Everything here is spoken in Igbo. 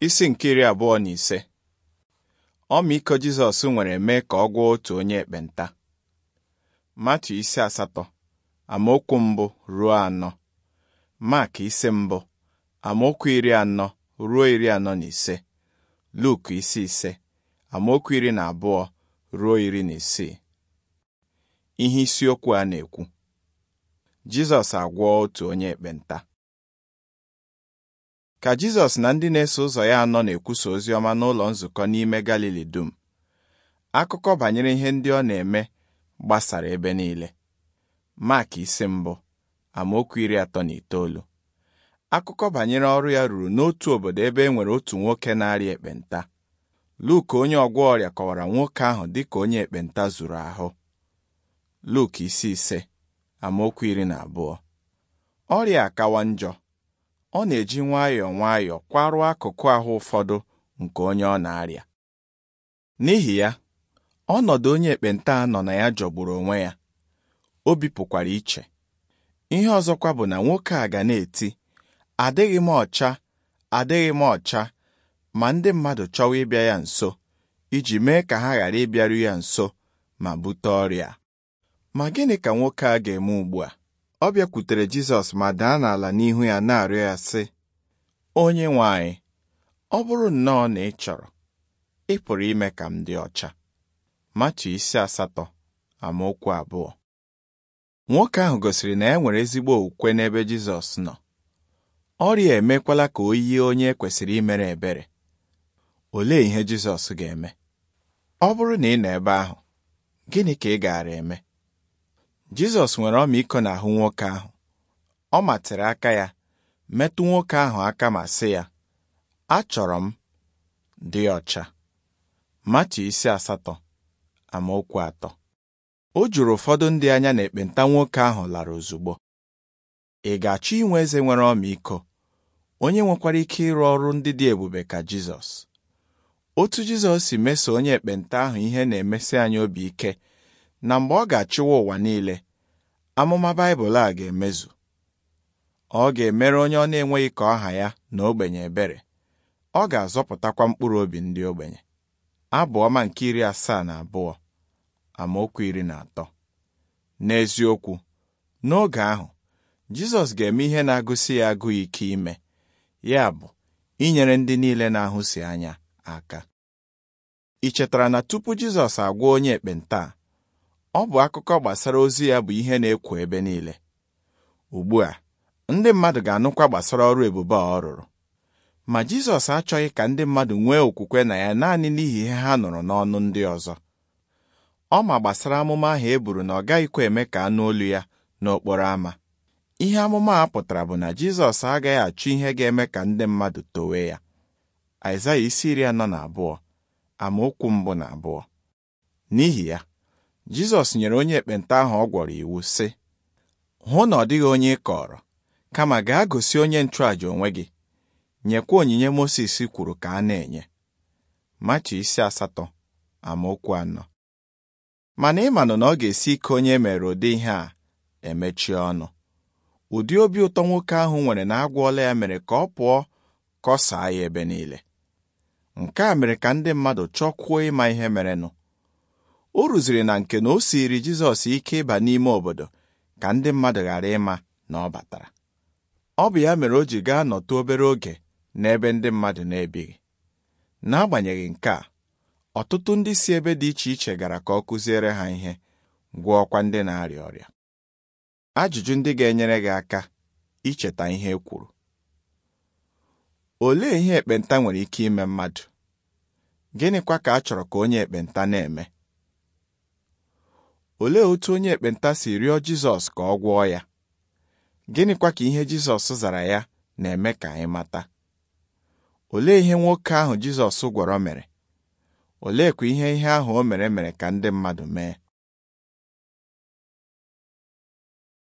isi nke iri abụọ na ise ọmịiko Jizọs nwere mee ka ọ gwọọ otu onye ekpenta Matu isi asatọ amaokwu mbụ ruo anọ Mak isi mbụ amaokwu iri anọ ruo iri anọ na ise Luk isi ise amaokwu iri na abụọ ruo iri na isii ihe isiokwu a na-ekwu Jizọs agwọọ otu onye ekpenta ka Jizọs na ndị na-eso ụzọ ya anọ na-ekwusa ozi ọma n'ụlọ nzukọ n'ime Galili dum akụkọ banyere ihe ndị ọ na-eme gbasara ebe niile Mak isi mbụ amaokwu iri atọ na itoolu akụkọ banyere ọrụ ya ruru n'otu obodo ebe e nwere otu nwoke na-arịa ekpenta Luk onye ọgwọ ọrịa kọwara nwoke ahụ dịka onye ekpenta zuru ahụ Luk isi ise amaokwu iri na abụọ ọrịa akawa njọ ọ na-eji nwayọọ nwayọọ kwaruo akụkụ ahụ ụfọdụ nke onye ọ na-arịa n'ihi ya ọnọdụ onye ekpenta nọ na ya jọgburu onwe ya o bipụkwara iche ihe ọzọkwa bụ na nwoke a ga na-eti adịghị m ọcha adịghị m ọcha ma ndị mmadụ chọwa ịbịa ya nso iji mee ka ha ghara ịbịaru ya nso ma bute ọrịa ma gịnị ka nwoke a ga-eme ugbu a ọ bịakwutere Jizọs ma daa n'ala n'ihu ya na-arịọ ya sị onye nwe anyị ọ bụrụ nnọọ na ị chọrọ ị pụrụ ime ka m dị ọcha Matu isi asatọ amaokwu abụọ nwoke ahụ gosiri na ya nwere ezigbo okwukwe n'ebe Jizọs nọ ọrịa emekwala ka o yie onye kwesịrị imere ebere olee ihe Jizọs ga-eme ọ bụrụ na ị nọ ebe ahụ gịnị ka ị gaara eme Jizọs nwere ọmịiko n'ahụ nwoke ahụ ọ matịrị aka ya metụ nwoke ahụ aka ma sị ya achọrọ m dị ọcha Matu isi asatọ amaokwu atọ o juru ụfọdụ ndị anya na ekpenta nwoke ahụ lara ozugbo ị ga-achọ inwe eze nwere ọmịiko onye nwekwara ike ịrụ ọrụ ndị dị ebube ka Jizọs otu Jizọs si meso onye ekpenta ahụ ihe na-emesi anyị obi ike na mgbe ọ ga-achịwa ụwa niile amụma Baịbụl a ga-emezu ọ ga-emere onye ọ na-enweghị ka ọha ya na ogbenye ebere ọ ga-azọpụtakwa mkpụrụ obi ndị ogbenye abụ ọma nke iri asaa na abụọ amaokwu iri na atọ n'eziokwu n'oge ahụ Jizọs ga-eme ihe na-agụsi ya agụụ ike ime ya bụ inyere ndị niile na-ahụsi anya aka ị chetara na tupu Jizọs agwọ onye ekpenta ọ bụ akụkọ gbasara ozi ya bụ ihe na-ekwo ebe niile ugbu a ndị mmadụ ga-anụkwa gbasara ọrụ ebube a ọ rụrụ ma Jizọs achọghị ka ndị mmadụ nwee okwukwe na ya naanị n'ihi ihe ha nụrụ n'ọnụ ndị ọzọ ọ ma gbasara amụma ahụ e buru na ọ gaghịkwa eme ka anụ olu ya n'okporo ámá ihe amụma a pụtara bụ na Jizọs agaghị achọ ihe ga-eme ka ndị mmadụ towe ya Aịzaya isi iri anọ na abụọ amaokwu mbụ na abụọ n'ihi ya Jizọs nyere onye ekpenta ahụ ọ gwọrọ iwu sị hụ na ọ dịghị onye ị kọrọ kama gaa gosi onye nchụàjà onwe gị nyekwa onyinye Mosis kwuru ka a na-enye Machi isi asatọ amaokwu anọ mana ịmanụ na ọ ga-esi ike onye mere ụdị ihe a emechie ọnụ ụdị obi ụtọ nwoke ahụ nwere na agwọọla ya mere ka ọ pụọ kọsaa ya ebe niile nke a mere ka ndị mmadụ chọkwuo ịma ihe merenụ o ruziri na nke na o siiri Jizọs ike ịba n'ime obodo ka ndị mmadụ ghara ịma na ọ batara ọ bụ ya mere o ji gaa nọtụ obere oge n'ebe ndị mmadụ na-ebighị n'agbanyeghị nke a ọtụtụ ndị si ebe dị iche iche gara ka ọ kụziere ha ihe gwọọkwa ndị na-arịa ọrịa ajụjụ ndị ga-enyere gị aka icheta ihe e kwuru olee ihe ekpenta nwere ike ime mmadụ gịnịkwa ka a chọrọ ka onye ekpenta na-eme olee otu onye ekpenta si rịọ Jizọs ka ọ gwọọ ya gịnịkwa ka ihe Jizọs zara ya na-eme ka anyị mata olee ihe nwoke ahụ Jizọs gwọrọ mere oleekwa ihe ihe ahụ o mere mere ka ndị mmadụ mee